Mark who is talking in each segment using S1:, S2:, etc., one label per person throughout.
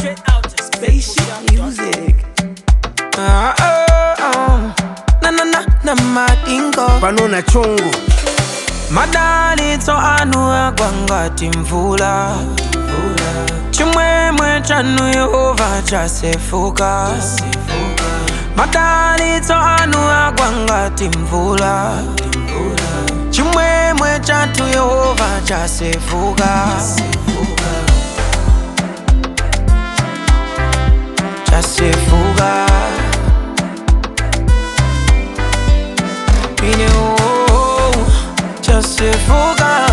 S1: Straight out to spaceship music.
S2: Ah, ah, ah. na na na na madingo
S3: pano na chongo
S2: madalitso anu agwa ngati mvula chimwemwe chanu yehova chasefuka madalitso anu agwa ngati mvula chimwemwe chathu yehova chasefuka chasefuka ine oh, chasefuka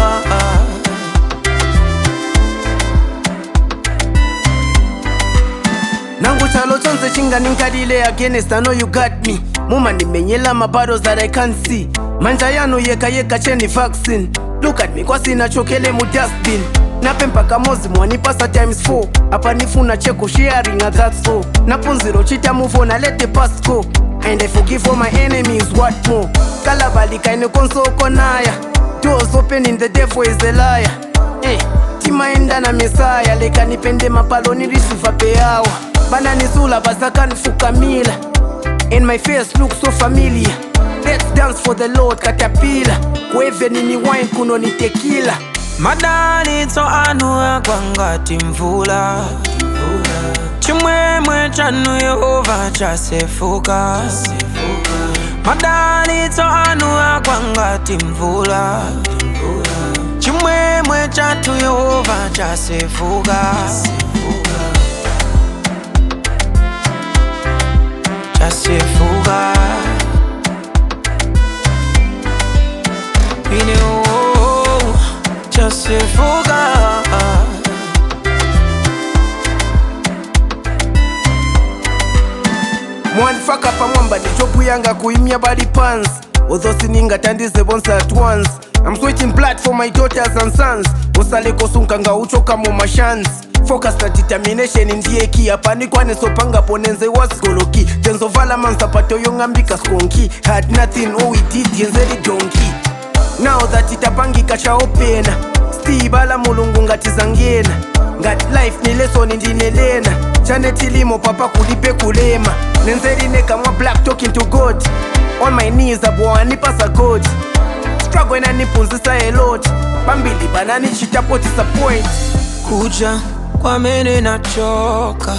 S3: nangu chalo chonse chinganinkalile against i know you got me mumandimenyela mabattles that i can't see manja yanu yeka yeka cheni vaccine look at me kwasina chokele mu dustbin napempa kamozi mwanipasa times 4 apa nifuna cheko sharing a that's all napunziro chita move on I let the past go and i forgive all my enemies what more kalabalika ine konsoko naya doors open in the devil is a liar hey, timaenda na mesaya leka nipende mapaloni risuva peawa bananisula basakanifukamila and my face look so familiar let's dance for the lord katapila kuevenini wine kuno ni tekila
S2: madalitso anu agwa ngati mvula chimwemwe chanu yehova chasefuka madalitso anu agwa ngati mvula chimwemwe chathu yehova chasefuka chasefuka ine oh, chasefuka
S3: mwanifaka pamwamba ndichokuyanga kuimya body pants although siningatandize bonse at once i'm switching blood for my daughters and sons usaleko sunkanga uchoka mu mashans focus na determination ndiye ki apanikwanisopanga ponenze wasigoloki tenzovala mansapato yong'ambika skonki had nothing all we did yenzeli donki now that itapangika chaopena stibala mulungu ngati zangena ngati life ni lesoni ndinelena chanetilimo papa kulipe kulema nenzeline kamwa black talking to god on my knees abwanipasa god struggle inanipunzisa elot bambili bananichitapo disappoint
S2: kuja kwamene nachoka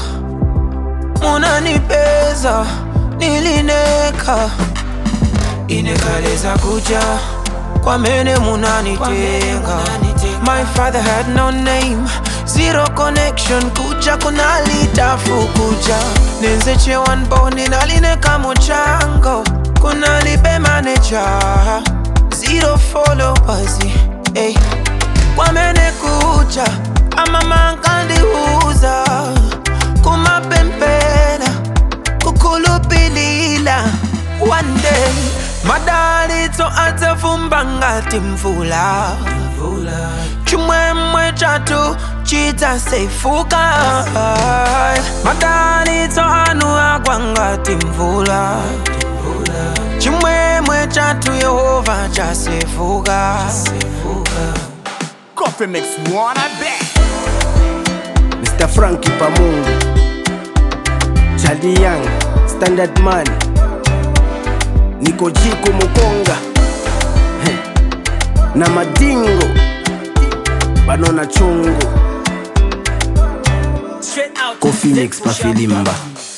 S2: munanipeza nilineka inekaleza kuja kwamene munanitenga my father had no name zero connection kuja kunalitafu kuja nenzechewa mboni nalineka muchango kunalibe maneja zero followers hey. kwamene kuja amamankandiuza kumapempela kukhulupilila one day madalitso adzavumba ngati mvula chimwemwe chathu chidzasefuka madalitso anu agwa ngati mvula chimwemwe chathu yehova chasefuka
S1: Coffee mix one, I bet.
S3: mr franki pamungu chali young standard man niko jiko mukonga Heh. na madingo banona chongo
S1: Straight out to
S3: Coffee mix
S1: spaceship
S3: pafilimba